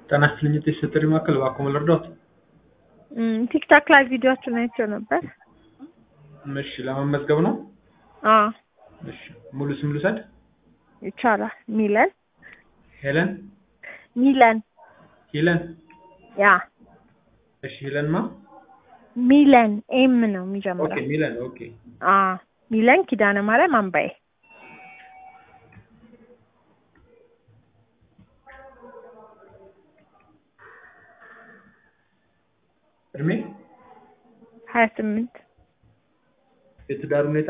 ጤና ይስጥልኝ የጥሪ ማዕከል እባክዎ ልርዳዎት? ቲክታክ ላይ ቪዲዮአችሁን አይቼው ነበር። እሺ ለመመዝገብ ነው? አዎ እሺ ሙሉ ስም ልውሰድ? ይቻላል። ሚለን ሄለን ሚለን ሂለን ያ እሺ ሂለን ማ? ሚለን ኤም ነው ኦኬ የሚጀምረው። ሚለን ኦኬ አ ሚለን ኪዳነ ማርያም አምባዬ እድሜ ሀያ ስምንት የትዳር ሁኔታ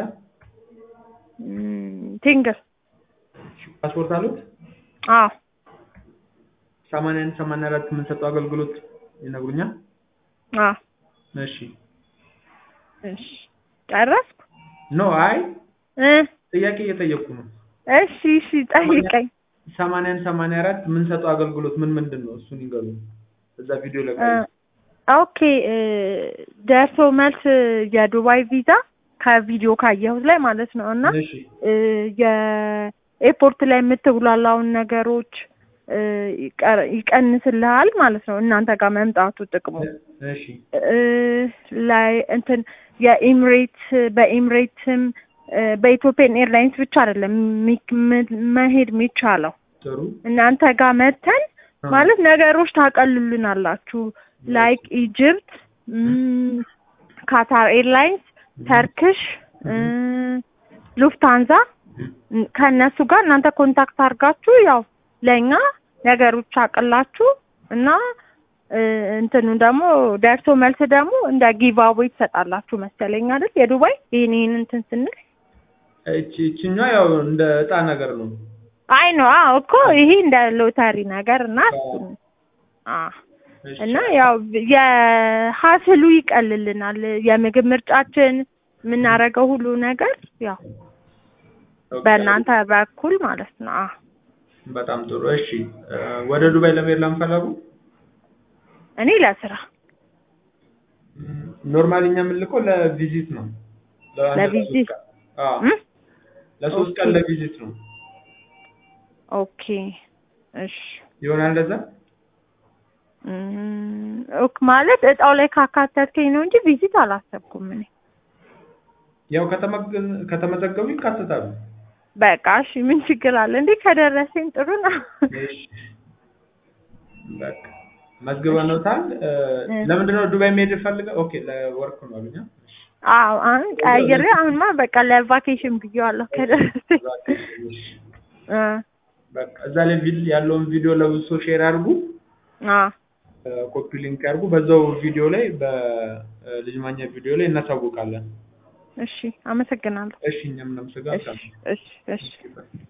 ቲንግል ፓስፖርት አሉት? አዎ ሰማንያ አንድ ሰማንያ አራት የምንሰጠው አገልግሎት ይነግሩኛል? አዎ እሺ እሺ ጨረስኩ ኖ አይ እ ጥያቄ እየጠየቁ ነው። እሺ እሺ ጠይቀኝ ሰማንያ አንድ ሰማንያ አራት የምንሰጠው አገልግሎት ምን ምንድን ነው? እሱን ይንገሩኝ። እዛ ቪዲዮ ላይ እ ኦኬ እ ደርሶ መልስ የዱባይ ቪዛ ከቪዲዮ ካየሁት ላይ ማለት ነው እና እሺ እ የኤርፖርት ላይ የምትጉላላውን ነገሮች እ ይቀር- ይቀንስልሃል ማለት ነው እናንተ ጋር መምጣቱ ጥቅሙ እሺ እ ላይ እንትን የኤምሬት በኤምሬትም እ በኢትዮጵያን ኤርላይንስ ብቻ አይደለም ሚ- ም- መሄድ የሚቻለው ጥሩ እናንተ ጋር መተን ማለት ነገሮች ታቀልሉናላችሁ ላይክ ኢጅፕት ም፣ ካታር ኤርላይንስ ተርክሽ እ፣ ሉፍታንዛ እ፣ ከእነሱ ጋር እናንተ ኮንታክት አድርጋችሁ ያው ለእኛ ነገሮች አቅላችሁ እና እ፣ እንትኑ ደግሞ ደርሶ መልስ ደግሞ እንደ ጊቫዌ ትሰጣላችሁ መሰለኝ አይደል የዱባይ ይህን ይህን እንትን ስንል እቺ እቺኛዋ ያው እንደ እጣ ነገር ነው። አይ ነው አዎ እኮ ይሄ እንደ ሎተሪ ነገር እና እሱን አ እሺ። እና ያው የሀስሉ ይቀልልናል የምግብ ምርጫችን የምናደርገው ሁሉ ነገር ያው ኦኬ። በእናንተ በኩል ማለት ነው አ በጣም ጥሩ እሺ። እ፣ ወደ ዱባይ ለመሄድ ለምፈለጉ እኔ ለስራ ኖርማሊ እኛ የምንልከው ለቪዚት ነው። ለአንድ ለቪዚት? ለሶስት ቀን። አዎ እም? ለሶስት ቀን ኦኬ። ለቪዚት ነው። ኦኬ እሺ ይሆናል እንደዛ? እም፣ ኦክ ማለት እጣው ላይ ካካተትከኝ ነው እንጂ ቪዚት አላሰብኩም እኔ ያው ከተመገ- ከተመዘገቡ ይካተታሉ። በቃ እሺ ምን ችግር አለ እንዴ ከደረሰኝ ጥሩ ነው እሺ። በቃ መዝግበኖታል። እ፣ እ። ለምንድን ነው ዱባይ መሄድ ፈልገው? ኦኬ ለወርክ ነው አሉኛ። አዎ አሁን ቀይሬ አሁንማ በቃ ለቫኬሽን ብዬዋለሁ ከደረሰኝ እሺ። እ በቃ እዛ ላይ ቪድ- ያለውን ቪዲዮ ለብዙ ሰው ሼር አድርጉ። አዎ ኮፒ ሊንክ ያድርጉ። በዛው ቪዲዮ ላይ በልጅ ማኛ ቪዲዮ ላይ እናሳውቃለን። እሺ አመሰግናለሁ እሺ እኛም እናመሰግናለን። እሺ እሺ እሺ እሺ፣ ባይ።